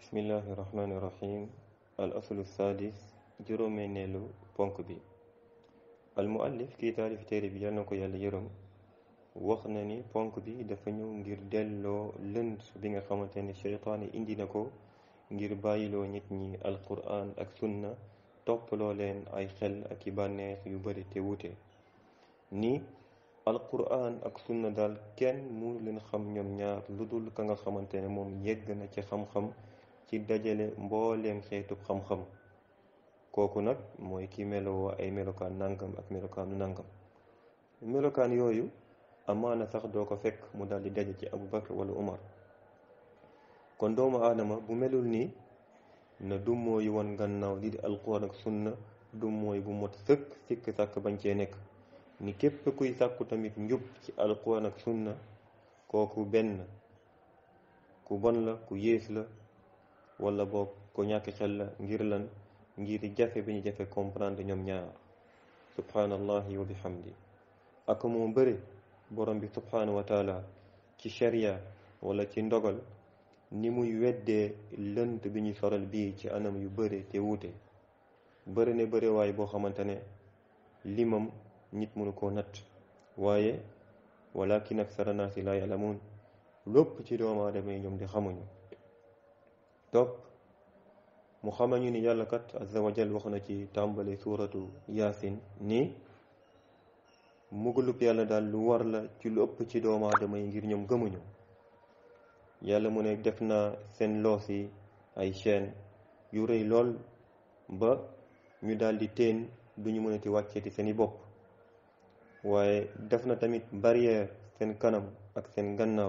bismillahi irrahmani irrahim al aslu sadis juróomeneelu ponk bi al muallif kii taalif téere bi yal na ko yàlla yërëm wax na ni ponk bi dafa ñëw ngir delloo lënd bi nga xamante ne seytaane indi na ko ngir bàyyiloo nit ñi alquran ak sunna toppaloo leen ay xel ak i bànneex yu bari te wute ni alquran ak sunna daal kenn mënu leen xam ñoom ñaar lu dul ka nga xamante ne moom yegg na ci xam-xam ci dajale mbooleem xeetub xam-xam kooku nag mooy ki melowoo ay melokaan nangam ak melokaanu nangam melokaan yooyu amaana sax doo ko fekk mu daal di daje ci Abu Bakr wala Umar kon doomu aadama bu melul nii na du mooy won gannaaw li di alquran ak sunna du mooy bu mot sëkk sikk sàkk bañ cee nekk ni képp kuy sàkku tamit njub ci alquran ak sunna kooku benn ku bon la ku yées la wala boog ko ñàkk xel la ngir lan ngir jafe bi ñu jafe comprendre ñoom ñaar subhanallahi wa bihamdi ak moo bëri borom bi subhanahu wa taala ci sharia wala ci ndogal ni muy weddee lënt bi ñu soral bii ci anam yu bëri te wuute bëri ne bëri waaye boo xamante ne limam nit mënu koo natt waaye walakin aksara naasi laa ya'lamuun lépp ci doomu aadama yi ñoom di xamuñu topp mu xamañu ni yàlla kat azza wa jal wax na ci tàmbale suuratu yaasin ni mugalub yàlla daal lu war la ci lu ëpp ci doomu aadama yi ngir ñoom gëmuñu yàlla mu ne def na seen loos yi ay chaîne yu rëy lool ba ñu daal di teen duñu mënati wàcceeti seeni bopp waaye def na tamit barrière seen kanam ak seen gannaaw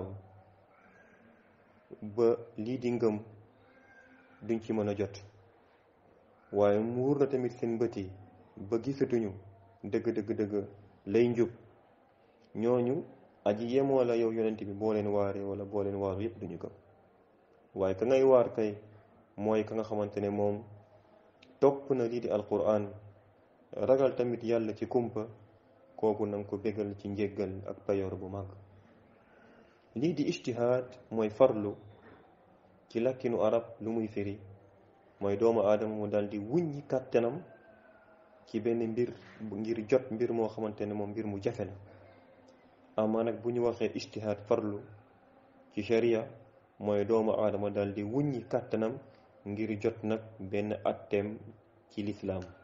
ba lii di ngëm duñ ci mën a jot waaye muur na tamit seen bët yi ba gisatuñu dëgg dëgg dëgg lay njub ñooñu aji yemoo la yow yonent bi boo leen waaree wala boo leen waaru yëpp duñu gëm waaye ka ngay waar kay mooy ka nga xamante ne moom topp na lii di alquran ragal tamit yàlla ci kumpa kooku na nga ko bégal ci njéggal ak payoor bu mag lii di ijtihaad mooy farlu ci lakkinu arab lu muy firi mooy doomu aadama mu daal di wuññi kàttanam ci benn mbir ngir jot mbir moo xamante ne moom mbir mu jafe la amaa nag bu ñu waxee ijtihaad farlu ci sharia mooy doomu aadama daal di wuññi kàttanam ngir jot nag benn atteem ci lislaam